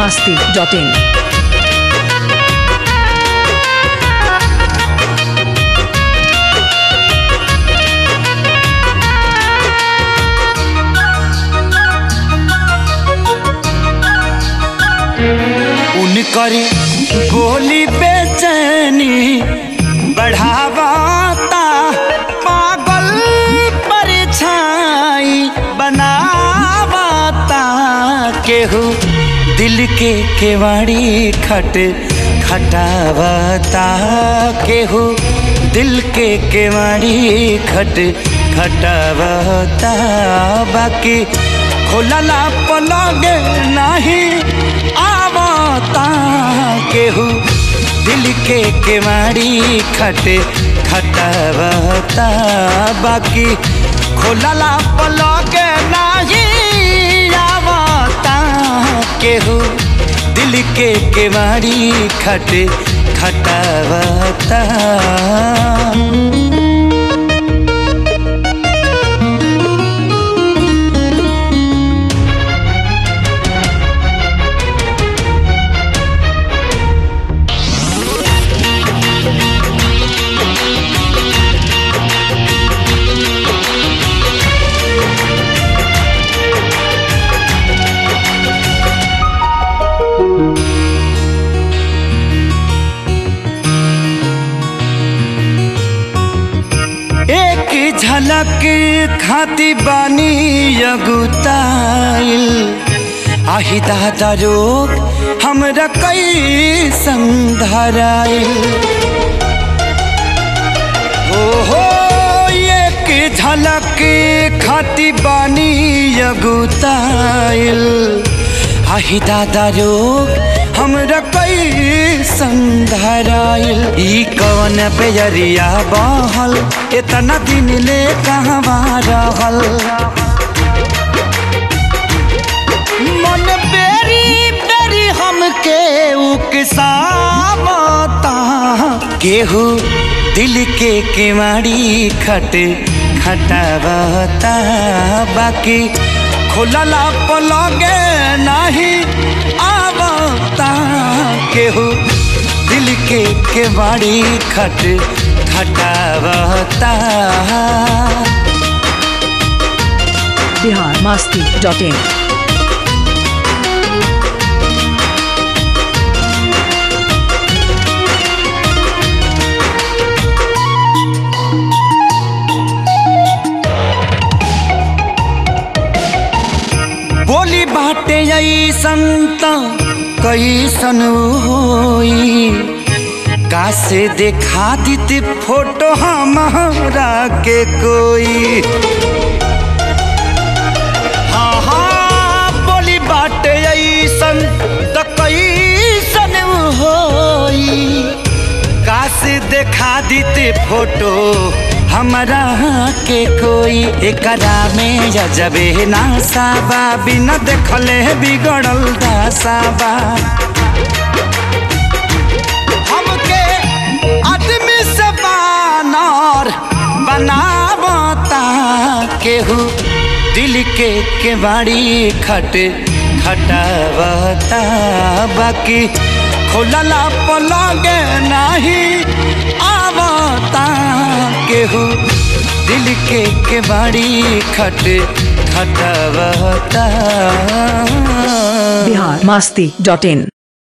masti.in. उनकर गोली बेचैनी बढ़ावाता पागल परछाई बनावाता केहू दिल के केवाड़ी खट खटावता केहू दिल के केवाड़ी खट खटावता बाकी खोलला पलग नहीं आवता केहू दिल के केवाड़ी खट खटावता बाकी खोलला पलग नहीं आवता केहू दिल के केवाड़ी खट खटावता एक झलक खाती बानी अगुताइल आही दादा रोग हमरा कई संधराइल हो हो एक झलक खाती बानी अगुताइल आही दादा रोग हमरा कई संधराइल ई कवन बेजरिया बहल इतना दिन ले कहवा रहल मन बेरी बेरी हमके उकसावता केहू दिल के केवाड़ी खट खटावता बाकी खोलला पलगे नहीं आवता केहू दिल के केवाड़ी खट खटावता Bihar masti.in. बोली बाटे ऐसन त कैसन होई कासे देखा दीती फोटो हमारा के कोई हाँ हाँ बोली बाटे ऐसन त कैसन होई कासे देखा दीते फोटो हमरा के कोई एकरा में जजबे नासाबा बिना देखले बिगड़ल दासाबा हमके आदमी से बानर बनावता केहू दिल के केवाड़ी खट खटावता बाकी खोलला पलगे नहीं आवता केहू दिल के केवाड़ी खट खटावता Bihar masti.in.